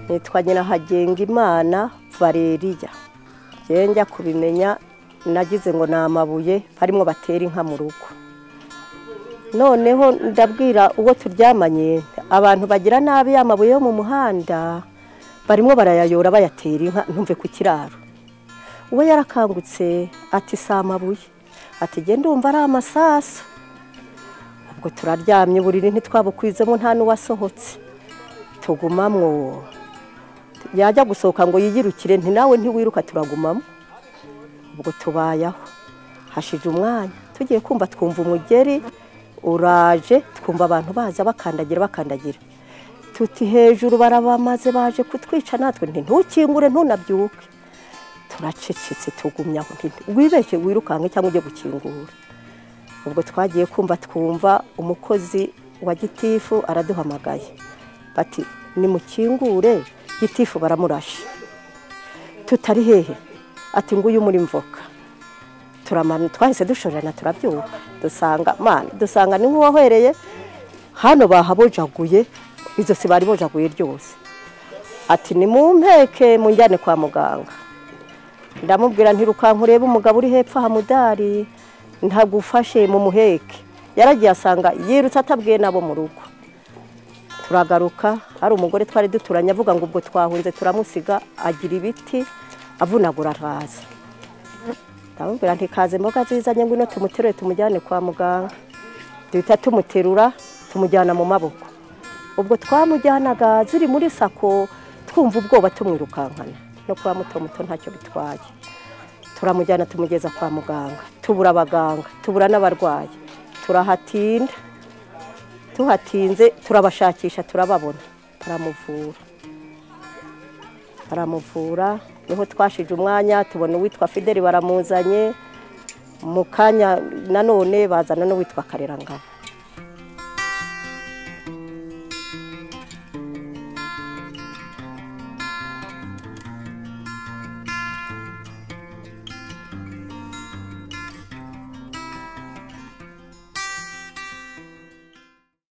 nitwa Nyirahagengimana Valeriya njyewe njya kubimenya nagize ngo ni amabuye harimo batera inka mu rugo noneho ndabwira uwo turyamanye abantu bagira nabi amabuye yo mu muhanda barimo barayayora bayatera inka ntumve ku kiraro uwo yarakangutse ati si amabuye ati genda umva ari amasasu ubwo turaryamye uburiri ntitwabukwizemo nta n'uwasohotse tugumamwo yajya gusohoka ngo yiyirukire nti nawe ntiwiruka turagumamo ubwo tubayaho hashije umwanya tugiye kumva twumva umugeri uraje twumva abantu baza bakandagira bakandagira tuti hejuru barabamaze baje kutwica natwe ntukingure ntunabyuke turacecetse tugumya wibeshye wirukanka cyangwa ujye gukingura ubwo twagiye kumva twumva umukozi wa gitifu araduhamagaye bati nimukingure gitifu baramurashe tutari hehe ati nguyu muri mvoka twahise dushorerana turabyuka dusanga mana dusanga ni nk'uwahereye hano bahabojaguye izosi bari bojaguye ryose ati ni mu mpeke mu njyane kwa muganga ndamubwira ntirukanka urebe umugabo uri hepfo hamudari ntagufashe mu muheke yaragiye asanga yirutse atabwiye nabo mu rugo turagaruka hari umugore twari duturanye avuga ngo ubwo twahunze turamusiga agira ibiti avunagura araza ndamubwira ntikaze imboga zizanye ngwino tumuterure tumujyane kwa muganga duhita tumuterura tumujyana mu maboko ubwo twamujyanaga ziri muri sako twumva ubwoba tumwirukankana no kuba muto muto ntacyo bitwaye turamujyana tumugeza kwa muganga tubura abaganga tubura n'abarwayi turahatinda tuhatinze turabashakisha turababona baramuvura baramuvura niho twashije umwanya tubona uwitwa fideli baramuzanye mu kanya nanone bazana n'uwitwa karerangabo